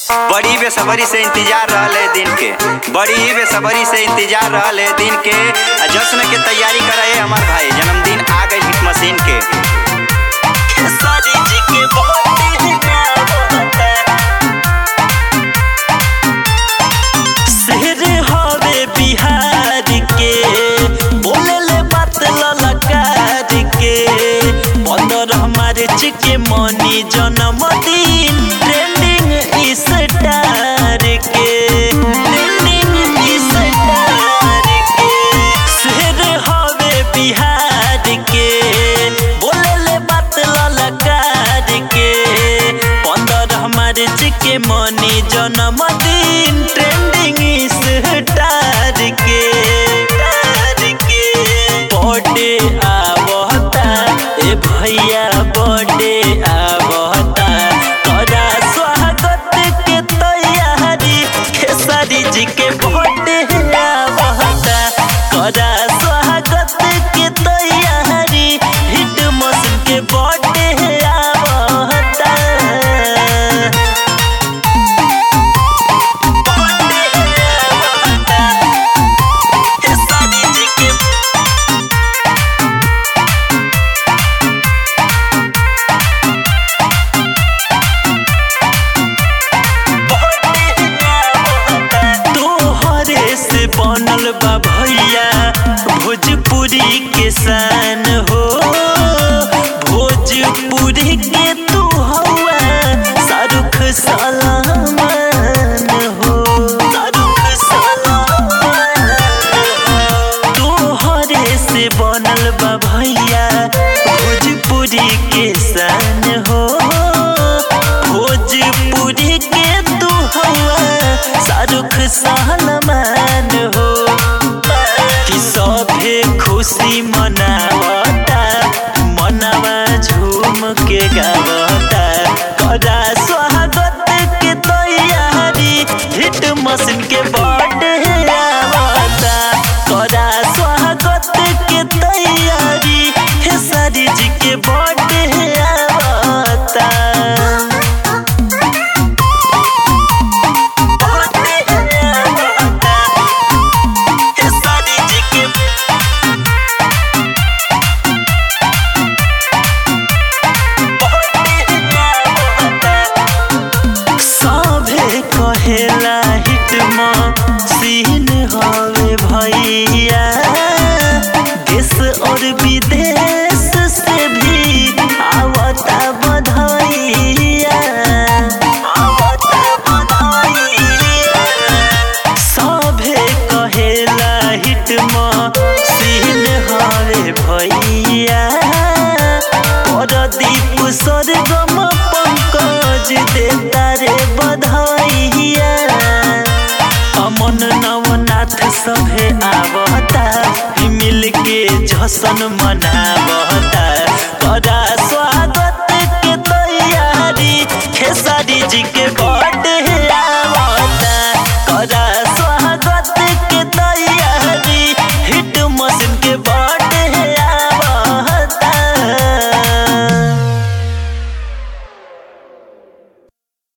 बड़ी बेसब्री से इंतजार रहले दिन के बड़ी बेसब्री से इंतजार रहले दिन के आ जश्न के तैयारी करे हमार भाई जन्मदिन आ गई हिट मशीन के सारी जी के बहुत शेर हवे बिहार के बोले ले बात ललकार के पंद्रह मार्च के मनी जन्मदिन ट्रेंडिंग स्टार के ट्रेंडिंग स्टार के शेर हवे बिहार के बोले ले बात ललकार के पंद्रह मार्च के मनी जन्मदिन ट्रेंडिंग स्टार के स्टार के बर्थडे आवता ए भैया बर्थडे आवता तोरा स्वागत के तैयारी खेसारी जी के बर्थडे आवता तोरा स्वागत के तैयारी हिट मशीन के बर्थडे आवता तोहरे से बनल बा भैया भोजपुरी के शान हो भोजपुरी के तू हवा शाहरुख सलमान हो शाहरुख सलमान तोहरे से बनल बा भैया भोजपुरी के शान हो भोजपुरी के तू हवा शाहरुख सलमान हो कि सभे खुशी मनावता मनवा झूम के गावता करा स्वागत के तैयारी हिट मशीन के बर्थडे आवता करा स्वागत के तैयारी हे सारी जी के बर्थडे आवता सभे कहेला हिट सीन हवे भैया देश और विदेश से भी आवता बधाइया आवता बधाइया सभे कहेला हिट सीन हवे भैया परदीप स्वर्गम पंकज देता रे बधाइया अमन नवनाथ सभे आवता मिल के जशन मनावता करा स्वागत के तैयारी खेसारी जी के